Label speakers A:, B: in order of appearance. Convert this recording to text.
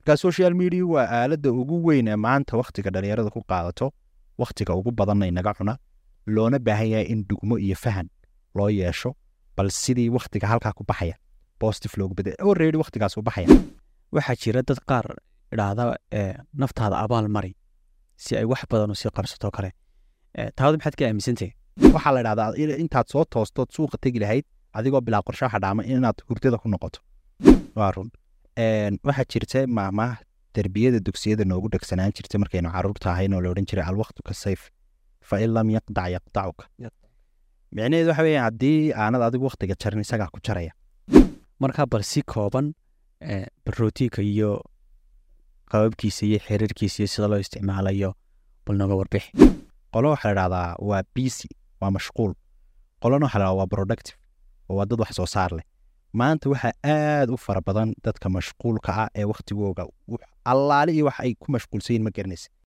A: marka social media waa aaladda ugu weyn ee maanta wakhtiga dhalinyarada ku qaadato wakhtiga ugu badanna inaga cuna loona baahan yahay in dugmo iyo fahan loo yeesho bal sidii wakhtiga halkaa ku baxaya positive loogu bedel already wakhtigaas u baxaya
B: waxaa jira dad qaar idhaahda ee, naftaada abaal mari si ay wax badan usii qarsato kale Ee, taada maxaad ka aaminsantahay
A: waxaa la dhahdaa in- intaad soo toostood suuqa tegi lahayd adigoo bilaa qorshe waxa dhaama inaad hurdada ku noqoto waa run Een, waxaa jirta maamaha derbiyada dugsiyada noogu dhegsanaan jirta markaynu caruurta ahayn oo la odhan jiray alwaqtu ka sayf fa in lam yaqdac yaqdacuka micnaheedu waxa weeyaan haddii aanad adigu wakhtiga jarin isagaa ku jaraya
B: markaa bal si kooban ee, barootiinka iyo qababkiisa iyo xiriirkiisa iyo sida loo isticmaalayo bal nooga warbixi
A: qolo waxaa la dhahdaa waa busy waa mashquul qolona waxaa la dhahdaa waa productive oo waa dad wax soo saar leh maanta waxaa aad u fara badan dadka mashquulka ah ee wakhtigooga wax- allaale iyo wax ay ku mashquulsan yihin ma garanaysa